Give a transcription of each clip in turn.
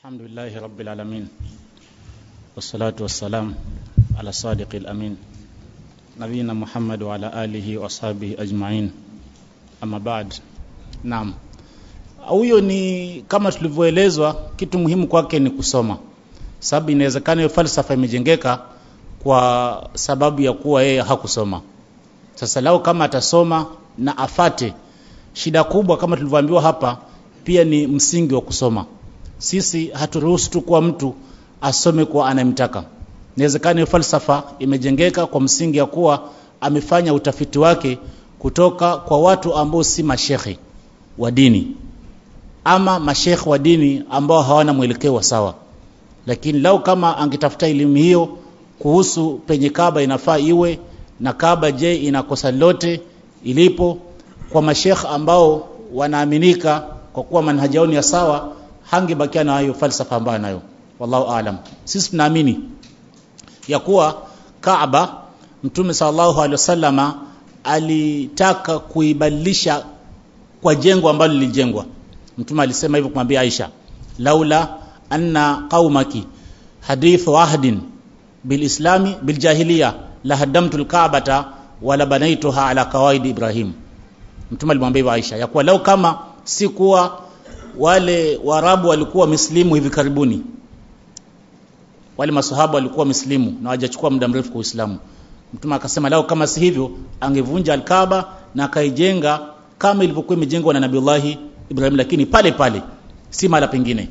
الحمد لله رب العالمين والصلاة والسلام على صادق الأمين نبينا محمد وعلى آله وأصحابه أجمعين أما بعد naam huyo ni kama tulivyoelezwa kitu muhimu kwake ni kusoma sababu inawezekana hiyo falsafa imejengeka kwa sababu ya kuwa yeye hakusoma sasa lao kama atasoma na afate shida kubwa kama tulivyoambiwa hapa pia ni msingi wa kusoma sisi haturuhusu tu kuwa mtu asome kwa anayemtaka inawezekana hiyo falsafa imejengeka kwa msingi ya kuwa amefanya utafiti wake kutoka kwa watu ambao si mashekhe wa dini ama mashekhe wa dini ambao hawana mwelekeo wa sawa lakini lau kama angetafuta elimu hiyo kuhusu penye kaba inafaa iwe na kaba je inakosa lote ilipo kwa mashekh ambao wanaaminika kwa kuwa manhaji yao ni ya sawa hangebakia na hiyo falsafa ambayo nayo wallahu aalam sisi tunaamini ya kuwa Kaaba Mtume sallallahu alaihi wasallama alitaka kuibadilisha kwa jengo ambalo lilijengwa Mtume alisema hivyo kumwambia Aisha laula anna qaumaki hadithu ahdin bilislami biljahiliya la haddamtu alka'bata wala banaituha ala kawaidi Ibrahim Mtume alimwambia hivyo Aisha ya kuwa lau kama si kuwa wale Waarabu walikuwa wameslimu hivi karibuni wale masahaba walikuwa wameslimu na hawajachukua muda mrefu kwa Uislamu Mtume akasema lao kama si hivyo angevunja Al-Kaaba na akaijenga kama ilivyokuwa imejengwa na Nabiullahi Ibrahim lakini pale pale si mara pengine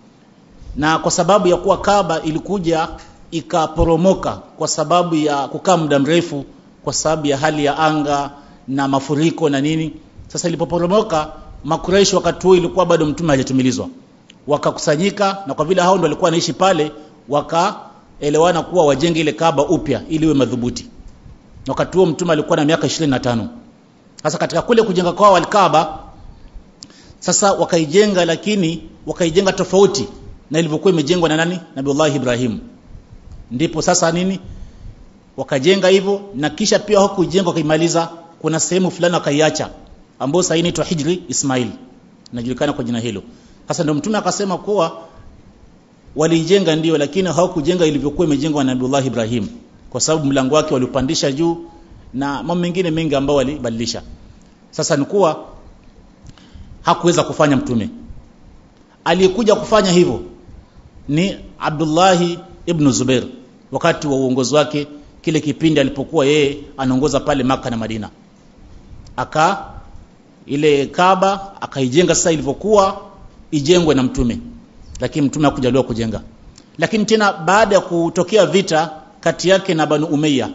na kwa sababu ya kuwa Kaaba ilikuja ikaporomoka kwa sababu ya kukaa muda mrefu kwa sababu ya hali ya anga na mafuriko na nini sasa ilipoporomoka makureishi wakati huo ilikuwa bado mtume hajatumilizwa wakakusanyika na kwa vile hao ndio walikuwa wanaishi pale wakaelewana kuwa wajenge ile Kaaba upya ili iwe madhubuti wakati huo mtume alikuwa na miaka 25 sasa katika kule kujenga kwao al-Kaaba sasa wakaijenga lakini wakaijenga tofauti na ilivyokuwa imejengwa na nani Nabiullah Ibrahim ndipo sasa nini wakajenga hivyo na kisha pia hawakuijenga wakaimaliza kuna sehemu fulani wakaiacha ambayo sasa inaitwa Hijri Ismail inajulikana kwa jina hilo sasa ndio mtume akasema kuwa waliijenga ndio lakini hawakujenga ilivyokuwa imejengwa na Nabiullah Ibrahim kwa sababu mlango wake waliupandisha juu na mambo mengine mengi ambao walibadilisha sasa ni kuwa hakuweza kufanya mtume aliyekuja kufanya hivyo ni Abdullahi ibn Zubair wakati wa uongozi wake kile kipindi alipokuwa yeye anaongoza pale maka na Madina aka ile Kaaba akaijenga sasa ilivyokuwa ijengwe na mtume lakini mtume hakujaliwa kujenga lakini tena baada ya kutokea vita kati yake na Banu Umayya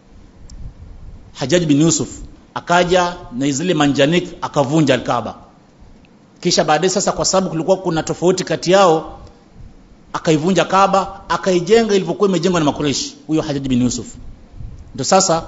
Hajjaj bin Yusuf akaja na zile manjanik akavunja al-Kaaba kisha baadaye sasa kwa sababu kulikuwa kuna tofauti kati yao akaivunja Kaaba akaijenga ilivyokuwa imejengwa na Makureshi huyo Hajjaj bin Yusuf ndio sasa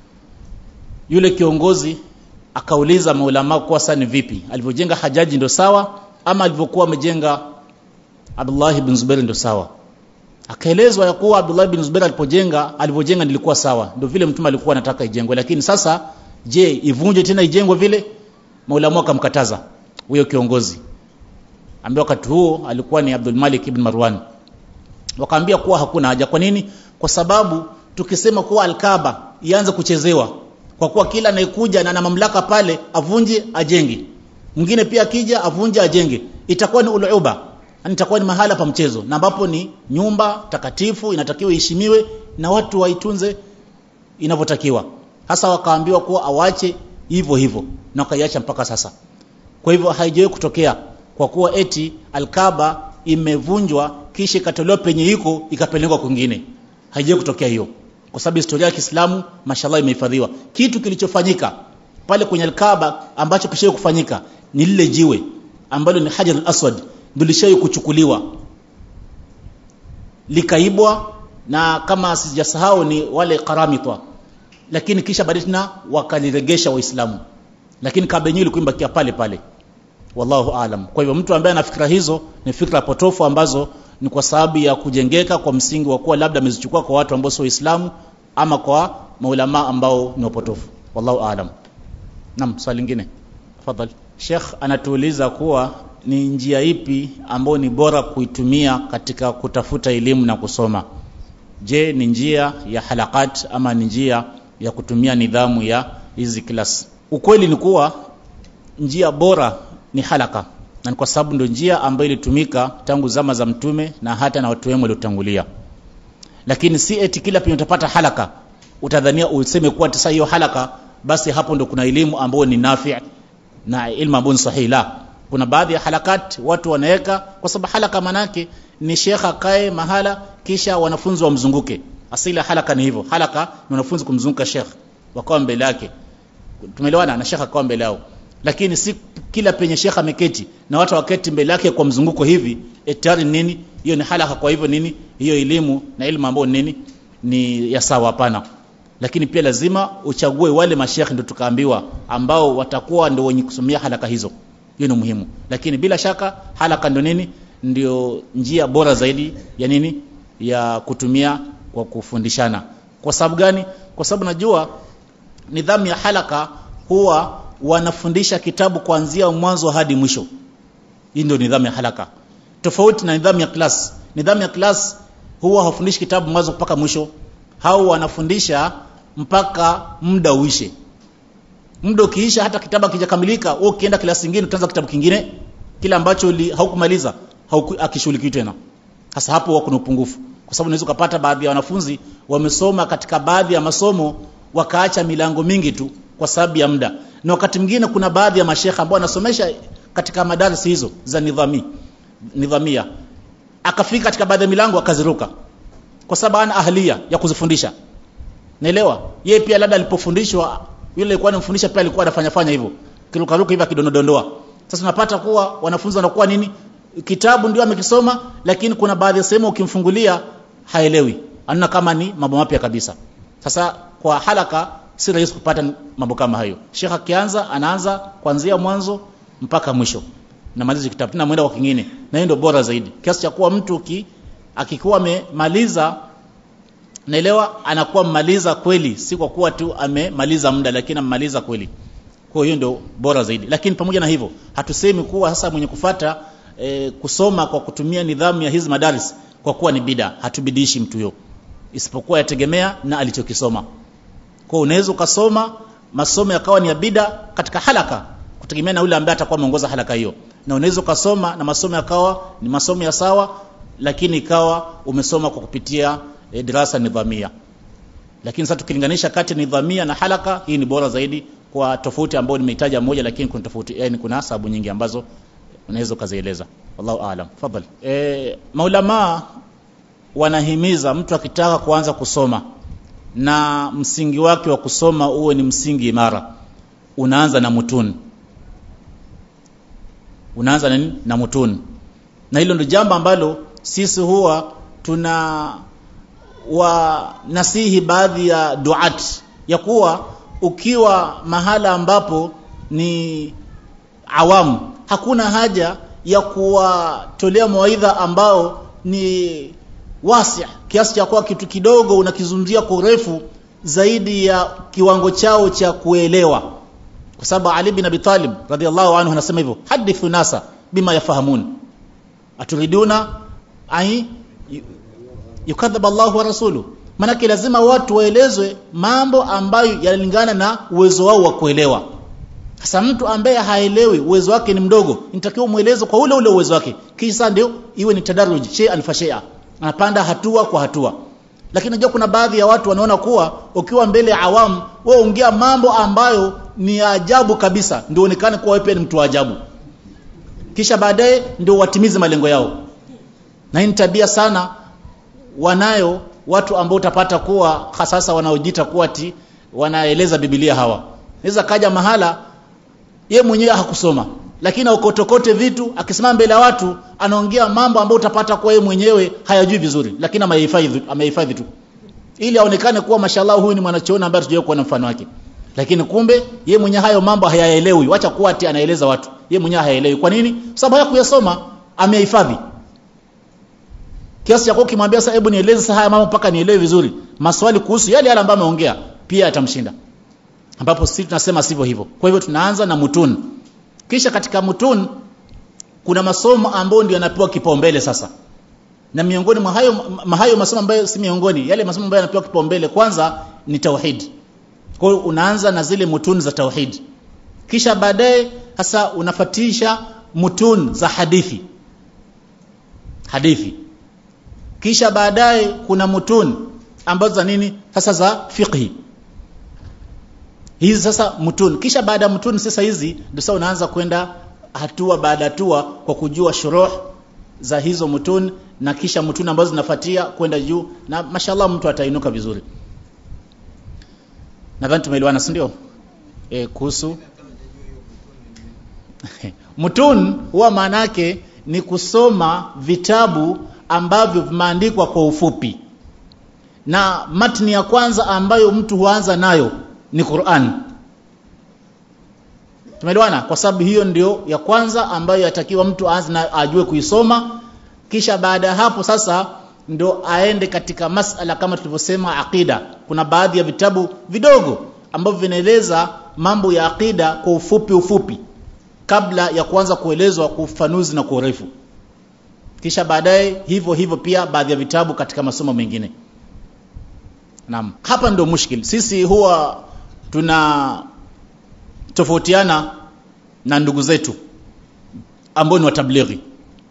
yule kiongozi akauliza maulama kwa sasa ni vipi alivyojenga Hajaji ndio sawa ama alivyokuwa amejenga Abdullah ibn Zubair ndio sawa akaelezwa ya kuwa Abdullah ibn Zubair alipojenga alivyojenga nilikuwa sawa ndio vile mtume alikuwa anataka ijengwe lakini sasa je ivunje tena ijengwe vile maulama akamkataza huyo kiongozi ambaye wakati huo alikuwa ni Abdul Malik ibn Marwan wakaambia kuwa hakuna haja kwa nini kwa sababu tukisema kuwa Al-Kaaba ianze kuchezewa kwa kuwa kila anayekuja na ana mamlaka pale avunje ajenge mwingine pia akija avunje ajenge itakuwa ni uluba yani itakuwa ni mahala pa mchezo na ambapo ni nyumba takatifu inatakiwa iheshimiwe na watu waitunze inavyotakiwa hasa wakaambiwa kuwa awache hivyo hivyo na wakaiacha mpaka sasa kwa hivyo haijawahi kutokea kwa kuwa eti alkaba imevunjwa kisha ikatolewa penye iko ikapelekwa kwingine haijawahi kutokea hiyo kwa sababu historia ya Kiislamu mashallah imehifadhiwa kitu kilichofanyika pale kwenye alkaba ambacho kishawahi kufanyika ni lile jiwe ambalo ni Hajar al-Aswad ndio lishawahi kuchukuliwa likaibwa na kama sijasahau ni wale karamitwa lakini kisha baadaye tena wakaliregesha waislamu lakini Kaaba yenyewe ilikuwa imebakia pale pale wallahu aalam kwa hivyo mtu ambaye ana fikra hizo ni fikra potofu ambazo ni kwa sababu ya kujengeka kwa msingi wa kuwa labda amezichukua kwa watu ambao sio waislamu ama kwa maulama ambao ni wapotofu wallahu aalam naam swali lingine tafadhali Sheikh anatuuliza kuwa ni njia ipi ambayo ni bora kuitumia katika kutafuta elimu na kusoma je ni njia ya halakat ama ni njia ya kutumia nidhamu ya hizi class ukweli ni kuwa njia bora ni halaka na ni kwa sababu ndio njia ambayo ilitumika tangu zama za mtume na hata na watu wema waliotangulia lakini si eti kila penye utapata halaka utadhania useme kuwa sasa hiyo halaka basi hapo ndo kuna elimu ambayo ni nafi na ilmu ambayo ni sahihi la kuna baadhi ya halakat watu wanaweka kwa sababu halaka manake ni shekha kae mahala kisha wanafunzi wamzunguke asili halaka ni hivyo halaka ni wanafunzi kumzunguka shekh wakawa mbele yake tumeelewana na shekha akawa mbele yao lakini si kila penye shekha ameketi na watu waketi mbele yake kwa mzunguko hivi tayari nini hiyo ni halaka kwa hivyo nini hiyo elimu na elimu ambayo nini ni ya sawa hapana lakini pia lazima uchague wale mashekhe ndio tukaambiwa ambao watakuwa ndio wenye kusomea halaka hizo hiyo ni muhimu lakini bila shaka halaka ndio nini ndio njia bora zaidi ya nini ya kutumia kwa kufundishana kwa sababu gani kwa sababu najua nidhamu ya halaka huwa wanafundisha kitabu kuanzia mwanzo hadi mwisho hii ndio nidhamu ya halaka tofauti na nidhamu ya class nidhamu ya class huwa hawafundishi kitabu mwanzo mpaka mwisho hao wanafundisha mpaka muda uishe muda ukiisha hata kitabu hakijakamilika wewe ukienda klasi nyingine utaanza kitabu kingine kile ambacho haukumaliza akishughulikiwi tena hasa hapo wako na upungufu kwa sababu unaweza kupata baadhi ya wanafunzi wamesoma katika baadhi ya masomo wakaacha milango mingi tu kwa sababu ya muda na wakati mwingine kuna baadhi ya mashekha ambao wanasomesha katika madarasa hizo za nidhami nidhamia akafika katika baadhi ya milango akaziruka kwa sababu ana ahlia ya kuzifundisha naelewa yeye pia labda alipofundishwa yule alikuwa anamfundisha pia alikuwa anafanya fanya hivyo kirukaruka hivi akidondodondoa sasa unapata kuwa wanafunzi wanakuwa nini kitabu ndio amekisoma lakini kuna baadhi ya sehemu ukimfungulia haelewi anaona kama ni mambo mapya kabisa sasa kwa halaka si rahisi kupata mambo kama hayo shekha akianza anaanza kuanzia mwanzo mpaka mwisho namaliza kitabu tena mwenda kwa kingine na hiyo ndio bora zaidi kiasi cha kuwa mtu ki, akikuwa amemaliza naelewa anakuwa mmaliza kweli si kwa kuwa tu amemaliza muda lakini amemaliza kweli kwa hiyo ndio bora zaidi lakini pamoja na hivyo hatusemi kuwa sasa mwenye kufata e, kusoma kwa kutumia nidhamu ya hizi madaris kwa kuwa ni bida hatubidishi mtu huyo isipokuwa yategemea na alichokisoma kwa unaweza ukasoma masomo yakawa ni ya bida katika halaka kutegemea na yule ambaye atakuwa ameongoza halaka hiyo na unaweza ukasoma na masomo yakawa ni masomo ya sawa lakini ikawa umesoma kwa kupitia e, dirasa nidhamia lakini sasa tukilinganisha kati ya nidhamia na halaka hii ni bora zaidi kwa tofauti ambayo nimeitaja moja lakini kuna tofauti yani kuna sababu nyingi ambazo unaweza ukazieleza wallahu aalam fadhali e, maulama wanahimiza mtu akitaka kuanza kusoma na msingi wake wa kusoma uwe ni msingi imara unaanza na mutun unaanza na nini na mutun na hilo ndio jambo ambalo sisi huwa tuna wanasihi baadhi ya duat ya kuwa ukiwa mahala ambapo ni awamu hakuna haja ya kuwatolea mawaidha ambao ni wasi kiasi cha kuwa kitu kidogo unakizungumzia kwa urefu zaidi ya kiwango chao cha kuelewa kwa sababu Ali bin Abi Talib radhiallahu anhu anasema hivyo hadithu nasa bima yafahamun aturiduna ai yukadhab Allah wa rasulu manake lazima watu waelezwe mambo ambayo yanalingana na uwezo wao wa kuelewa sasa mtu ambaye haelewi uwezo wake ni mdogo nitakiwa mueleze kwa ule ule uwezo wake kisha ndio iwe ni tadaruj shay'an fa shay'a anapanda hatua kwa hatua lakini najua kuna baadhi ya watu wanaona kuwa ukiwa mbele ya awamu wewe ongea mambo ambayo ni ajabu kabisa ndio onekane kuwa wewe ni mtu wa ajabu kisha baadaye ndio watimize malengo yao na hii ni tabia sana wanayo watu ambao utapata kuwa hasasa wanaojiita kuwa ti wanaeleza Biblia hawa naweza kaja mahala ye mwenyewe hakusoma lakini aukotokote vitu akisimama mbele ya watu anaongea mambo ambayo utapata kuwa yeye mwenyewe hayajui vizuri lakini amehifadhi amehifadhi tu ili aonekane kuwa mashallah huyu ni mwanachuoni ambaye tujawahi kuona mfano wake lakini kumbe ye mwenyewe hayo mambo hayaelewi wacha kuwa ati anaeleza watu ye mwenyewe hayaelewi kwa nini sababu hayakuyasoma amehifadhi kiasi cha kwa ukimwambia sasa hebu nieleze sasa haya mambo mpaka nielewe vizuri maswali kuhusu yale yale ambayo ameongea pia atamshinda ambapo sisi tunasema sivyo hivyo kwa hivyo tunaanza na mutun kisha katika mutun kuna masomo ambayo ndio yanapewa kipaumbele sasa na miongoni mwa hayo hayo masomo ambayo si miongoni yale masomo ambayo yanapewa kipaumbele kwanza ni tauhid kwa hiyo unaanza na zile mutuni za tauhid kisha baadaye sasa unafatisha mutun za hadithi hadithi kisha baadaye kuna mutun ambazo za nini sasa za fiqhi hizi sasa mutun kisha baada ya mutun sasa hizi ndio sasa unaanza kwenda hatua baada hatua kwa kujua shuruh za hizo mutun na kisha mutun ambazo zinafuatia kwenda juu na mashallah mtu atainuka vizuri nadhani tumeelewana si ndio e, kuhusu mutun huwa maana yake ni kusoma vitabu ambavyo vimeandikwa kwa ufupi na matni ya kwanza ambayo mtu huanza nayo ni Qur'an tumeelewana kwa sababu hiyo ndio ya kwanza ambayo yatakiwa mtu aanze na ajue kuisoma kisha baada ya hapo sasa ndo aende katika masala kama tulivyosema aqida kuna baadhi ya vitabu vidogo ambavyo vinaeleza mambo ya aqida kwa ufupi ufupi kabla ya kuanza kuelezwa kwa ufanuzi na kwa urefu kisha baadaye hivyo hivyo pia baadhi ya vitabu katika masomo mengine naam hapa ndio mushkil sisi huwa tuna tofautiana na ndugu zetu ambao ni watablighi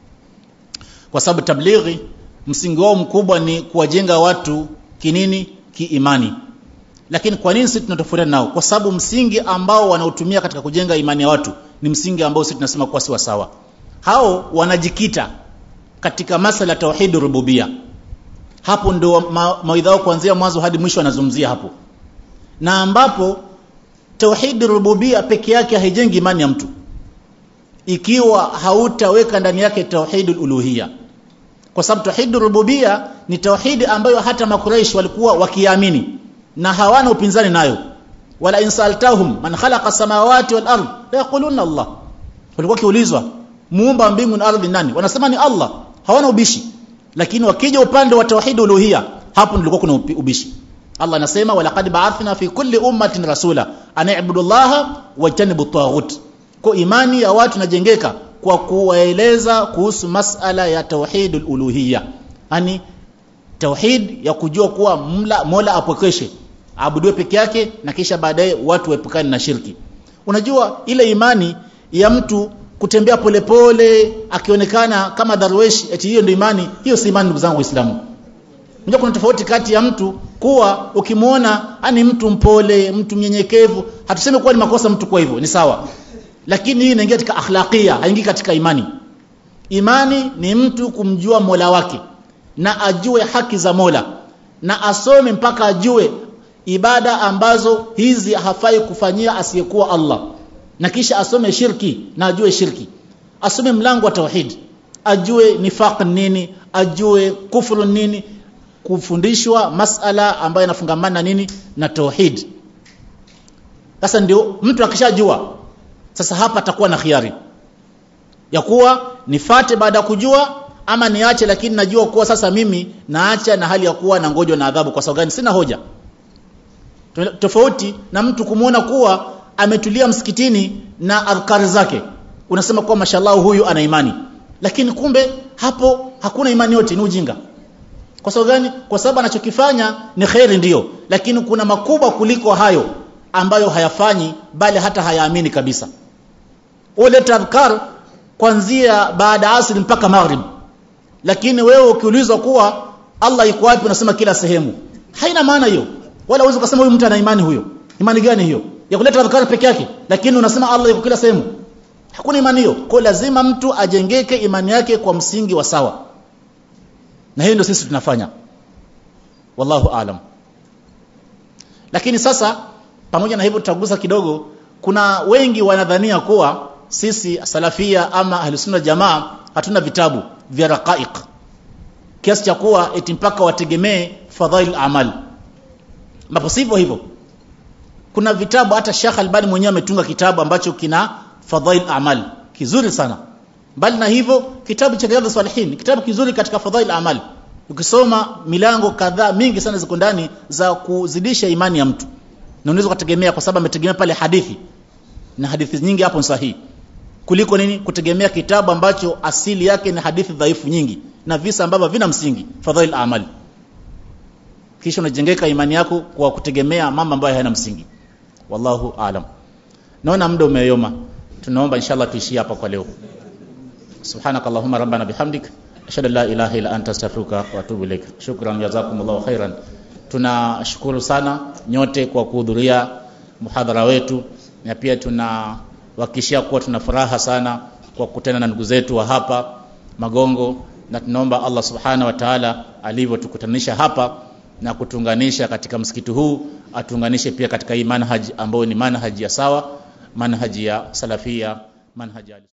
kwa sababu tablighi msingi wao mkubwa ni kuwajenga watu kinini kiimani lakini kwa nini sisi tunatofautiana nao kwa sababu msingi ambao wanaotumia katika kujenga imani ya watu ni msingi ambao sisi tunasema kuwa si sawa hao wanajikita katika masala ya tauhid rububia hapo ndio ma, mawaidha yao kuanzia mwanzo hadi mwisho wanazungumzia hapo na ambapo tauhid rububia peke yake haijengi imani ya mtu ikiwa hautaweka ndani yake tauhid uluhia kwa sababu tauhid rububia ni tauhidi ambayo hata makuraish walikuwa wakiamini na hawana upinzani nayo wala insaltahum man khalaqa samawati wal ard la yaquluna Allah walikuwa kiulizwa muumba mbingu na ardhi nani wanasema ni Allah hawana ubishi lakini wakija upande wa tauhid uluhia hapo ndilikuwa kuna ubishi Allah anasema walaqad ba'athna fi kulli ummatin rasula an i'budu Allah wajtanibu at kwa imani ya watu najengeka kwa kuwaeleza kuhusu masala ya tauhidul uluhiyya yani tauhid ya kujua kuwa mla mola apokeshe abudiwe peke yake na kisha baadaye watu waepukane na shirki unajua ile imani ya mtu kutembea polepole akionekana kama darwesh eti hiyo ndio imani hiyo si imani ndugu zangu waislamu unajua kuna tofauti kati ya mtu kuwa ukimwona ani mtu mpole mtu mnyenyekevu hatusemi kuwa ni makosa mtu kwa hivyo ni sawa lakini hii inaingia katika akhlaqia haingii katika imani imani ni mtu kumjua mola wake na ajue haki za mola na asome mpaka ajue ibada ambazo hizi hafai kufanyia asiyekuwa Allah na kisha asome shirki na ajue shirki asome mlango wa tauhid ajue nifaq nini ajue kufuru nini kufundishwa masala ambayo yanafungamana nini na tauhid sasa ndio mtu akishajua sasa hapa atakuwa na khiari ya kuwa nifate baada ya kujua ama niache lakini najua kuwa sasa mimi naacha na hali ya kuwa na ngojwa na adhabu kwa sababu gani sina hoja tofauti na mtu kumuona kuwa ametulia msikitini na adhkari zake unasema kuwa mashallah huyu ana imani lakini kumbe hapo hakuna imani yote ni ujinga kwa sababu gani kwa sababu anachokifanya ni khairi ndiyo lakini kuna makubwa kuliko hayo ambayo hayafanyi bali hata hayaamini kabisa ule tadhkar kuanzia baada asri mpaka maghrib lakini wewe ukiulizwa kuwa Allah yuko wapi unasema kila sehemu haina maana hiyo wala uweze kusema huyu mtu ana imani huyo imani gani hiyo ya kuleta adhkar peke yake lakini unasema Allah yuko kila sehemu hakuna imani hiyo kwa lazima mtu ajengeke imani yake kwa msingi wa sawa na hiyo ndio sisi tunafanya wallahu alam lakini sasa pamoja na hivyo tutagusa kidogo kuna wengi wanadhania kuwa sisi salafia ama ahlusunna jamaa hatuna vitabu vya raqaiq kiasi cha kuwa eti mpaka wategemee fadhail amal ambapo sivyo hivyo kuna vitabu hata Sheikh Albani mwenyewe ametunga kitabu ambacho kina fadhail amal kizuri sana bali na hivyo kitabu cha Riyadhus Salihin kitabu kizuri katika fadhail amal ukisoma milango kadhaa mingi sana ziko ndani za kuzidisha imani ya mtu na unaweza kutegemea kwa sababu ametegemea pale hadithi na hadithi nyingi hapo sahihi kuliko nini kutegemea kitabu ambacho asili yake ni hadithi dhaifu nyingi na visa ambavyo vina msingi fadhail amali kisha unajengeka imani yako kwa kutegemea mambo ambayo hayana msingi wallahu aalam naona muda umeyoma tunaomba inshallah tuishie hapa kwa leo subhanakallahumma rabbana bihamdik ashhadu an la ilaha illa anta astaghfiruka wa atubu ilaik shukran jazakumullahu khairan tunashukuru sana nyote kwa kuhudhuria muhadhara wetu na pia tunawahakikishia kuwa tuna furaha sana kwa kukutana na ndugu zetu wa hapa Magongo na tunaomba Allah subhana wa ta'ala alivyotukutanisha hapa na kutunganisha katika msikiti huu atuunganishe pia katika hii manhaji ambayo ni manhaji ya sawa manhaji ya salafia manhaji ya